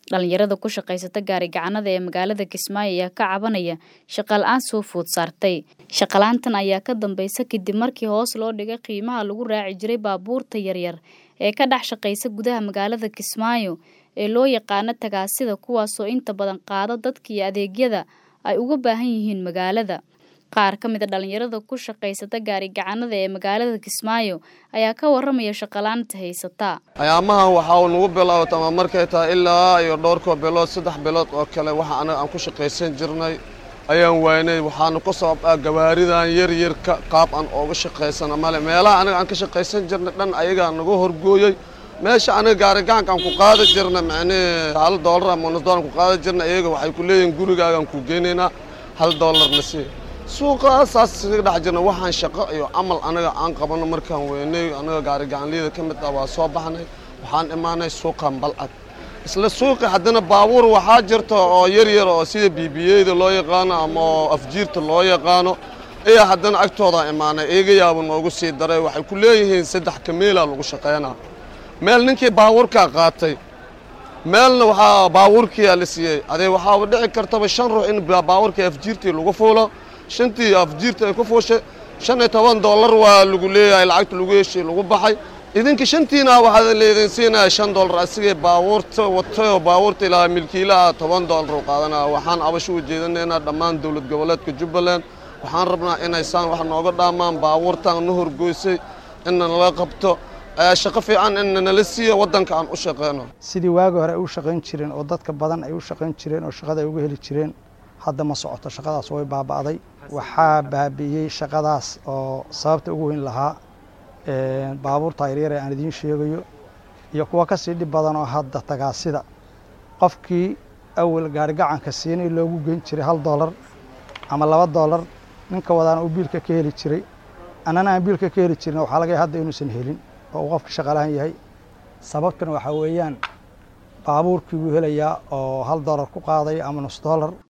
Dhalinyarada ku shaqaysata gaari-gacanada ee magaalada Kismaayo ayaa ka cabanaya shaqo la'aan soo food saartay. Shaqo la'aantan ayaa ka dambaysa kadib markii hoos loo dhigay qiimaha lagu raaci jiray baabuurta yaryar ee ka dhex shaqeysa gudaha magaalada Kismaayo ee loo yaqaano tagaasida kuwaasoo inta badan qaada dadka iyo adeegyada ay uga baahan yihiin magaalada. Qaar ka mid a dhalinyarada ku shaqaysata gaari-gacanada ee magaalada Kismaayo ayaa ka warramaya shaqo la'aanta haysata. ayaamahan waxaa nagu bilaabata ama markay tahay ilaa iyo dhowrkoo bilood saddex bilood oo kale waxa anaga aan ku shaqaysan jirnay ayaan waynay waxaana ku sabab ah gawaaridan yar yarka qaab aan ooga shaqaysana male meelaha anaga aan ka shaqaysan jirnay dhan ayagaa nagu horgooyey meesha anaga gaarigacanka aan ku qaadi jirna macnihii hal doolar ama nus doolar ku qaadi jirna iyaga waxay ku leeyihiin gurigaagaan ku geynaynaa hal doolarna sii suuqa saas isaga dhex jirna waxaan shaqo iyo camal anaga aan qabano markaan weynay anaga gaarigacanliyada ka mid ah waa soo baxnay waxaan imaanay suuqan balcad isla suuqi haddana baabuur waxaa jirta oo yar yar oo sida bibiyeyda loo yaqaano ama oo afjiirta loo yaqaano iyo haddana agtooda imaanay iyaga yaaba noogu sii daray waxay ku leeyihiin saddex kameela lagu shaqaynaa meel ninkii baabuurkaa qaatay meelna waxaa baabuurkiyaa la siiyey adee waxaaba dhici kartaba shan ruux in baabuurkii afjiirtii lagu fuulo shantii afjiirta ay ku fuushay shan iyo toban dollar waa lagu leeyahay lacagta lagu heshay lagu baxay idinka shantiina waxaa laydin siinaya shan dollar asigay baabuurta watay oo baabuurta ilaa milkiilaha toban dollar u qaadanaya waxaan abasho u jeedinaynaa dhammaan dowlad goboleedka jubbaland waxaan rabnaa inaysaan wax nooga dhaamaan baabuurtaan na horgoysay inna nala qabto shaqo fiican inna nala siiya waddanka aan u shaqeyno sidii waagi hore ay u shaqayn jireen oo dadka badan ay u shaqayn jireen oo shaqada ay uga heli jireen hadda ma socoto shaqadaas way baaba'day waxaa baabi'iyey shaqadaas oo sababta ugu weyn lahaa baabuurta yaryar ee aan idiin sheegayo iyo kuwa ka sii dhib badan oo hadda tagaasida qofkii awal gaarigacanka siinay loogu geyn jiray hal doolar ama laba doolar ninka wadaana uu biilka ka heli jiray annana aan biilka ka heli jirin waxaa laga hadda inuusan helin oo uu qofka shaqalahan yahay sababtana waxaa weeyaan baabuurkii wuu helayaa oo hal doolar ku qaadaya ama nus doolar